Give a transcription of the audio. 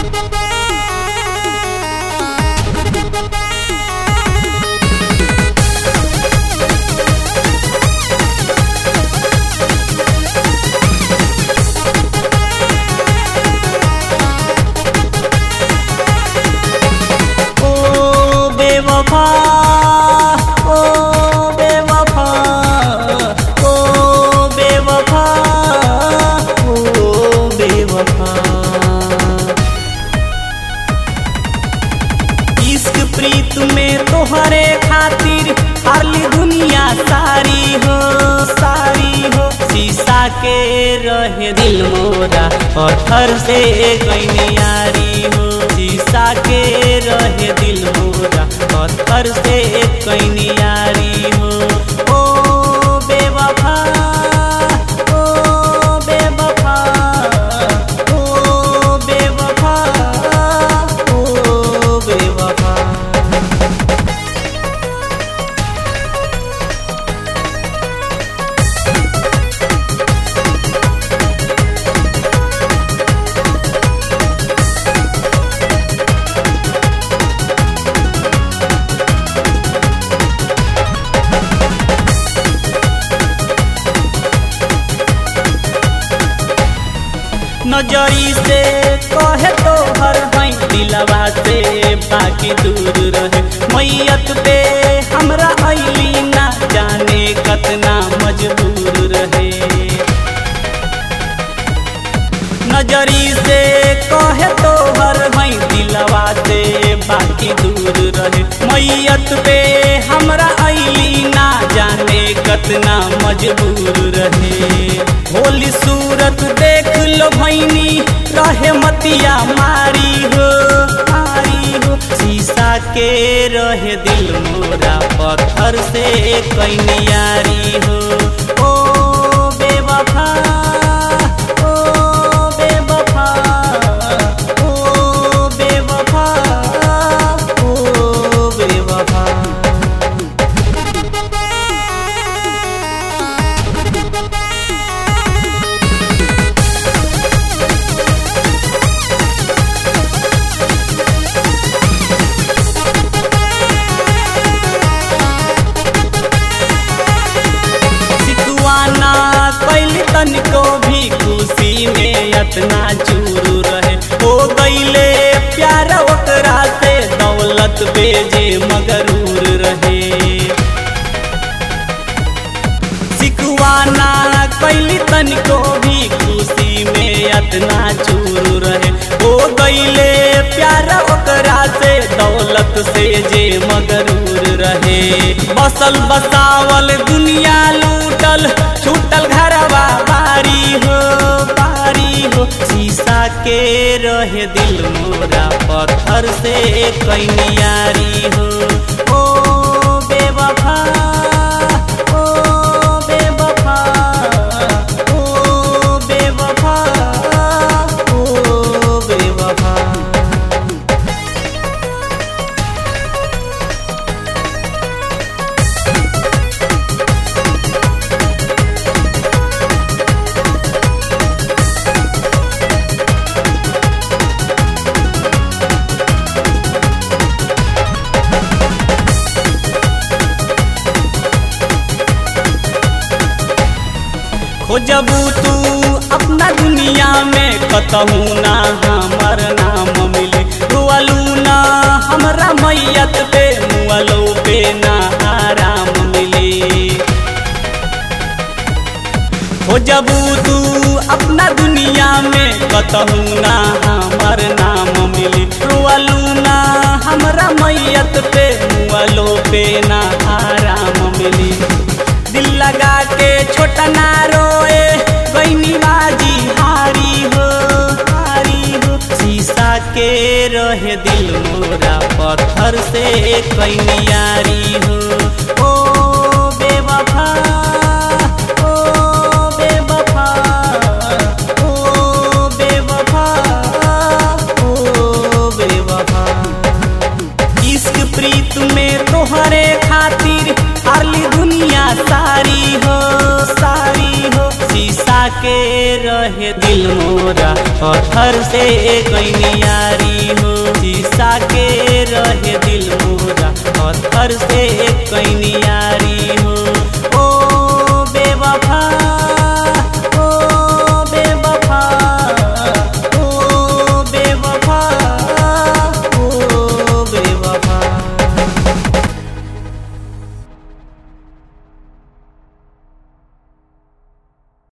ओ बेवफा ओ बेवफा ओ बेवफा ओ बेवफा इश्क प्रीत में तोहरे खातिर हारली दुनिया सारी हो सारी हो शीशा के रहे दिल मोरा पत्थर से गईनी यारी हो शीशा के रहे दिल मोरा पत्थर से गईनी यारी हो ओ बेवफा ओ बेवफा ओ बेवफा ओ बेवफा नजरी से कहे तो हर हई दिलवा से बाकी दूर रहे मैयत पे हमरा अली ना जाने कतना मजबूर रहे नजरी से कहे तो हर हई दिलवा से बाकी दूर रहे मैयत पे हमरा अली ना जाने कतना मजबूर रहे होली सूरत देख लो भैनी रहे मतिया मारी हो मारी हो शीशा के रहे दिल मोरा पत्थर से कैनियारी हो ओ बेवफा ओ बेवफा ओ बेवफा ओ बेवफा सिकुआना कैल तनिको भी खुशी में अतना चूरू रहे हो गईले प्यार ओकरा से दौलत बेजे मगरूर रहे सिकुआना कैली तनिको भी खुशी में अतना चूरू रहे हो गईले प्यार ओकरा से दौलत से जे मगरूर रहे बसल बसावल दुनिया लूटल छूटल घरवा बारी हो बारी हो शीशा के रहे दिल मोरा पत्थर से कैनियारी हो ओ बेवफा ओ बेवफा ओ बेवफा ओ बेवफा खोजबू तू अपना दुनिया में कतहू ना हमर नाम मिले रुअलू ना हमरा मैयत पे मुअलो पे ना आराम मिले खोजबू तू अपना दुनिया में कतहू ना हमर नाम मिले रुअलू ना हमरा मैयत पे मुअलो पे ना आराम मिली दिल लगा के छोटा ना रोए गईनी बाजी हारी हो हारी हो शीशा के रहे दिल मोरा पत्थर से कैनियारी हो ओ बेवफा ओ बेवफा ओ बेवफा ओ बेवफा इश्क प्रीत में तोहरे खातिर हारली दुनिया सारी हो सारी हो शीशा के रहे दिल मोरा पत्थर से कैनियारी हो शीशा के रहे दिल मोरा पत्थर से कैनिया